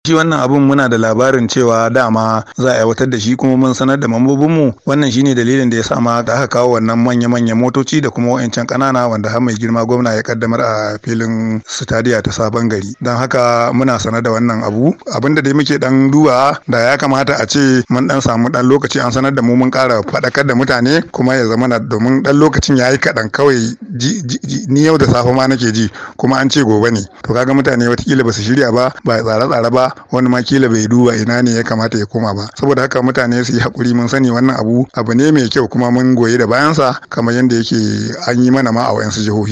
shi wannan abun muna da labarin cewa dama za a aiwatar da shi kuma mun sanar da mambobinmu wannan shine dalilin da ya sa ma da aka kawo wannan manya-manyan motoci da kuma wayancan kanana wanda har mai girma gwamna ya kaddamar a filin stadiya ta sabon gari don haka muna sanar da wannan abu abin da dai muke dan duba da ya kamata a ce mun dan samu dan lokaci an sanar da mu mun kara faɗakar da mutane kuma ya zama domin dan lokacin ya yi kaɗan kawai ni yau da safe ma nake ji kuma an ce gobe ne to kaga mutane watakila ba su shirya ba ba tsare-tsare ba wani ma kila bai duba ina ne ya kamata ya koma ba saboda haka mutane su yi hakuri mun sani wannan abu abu ne mai kyau kuma mun goyi da bayansa kamar yadda yake an yi mana ma a wayansu jihohi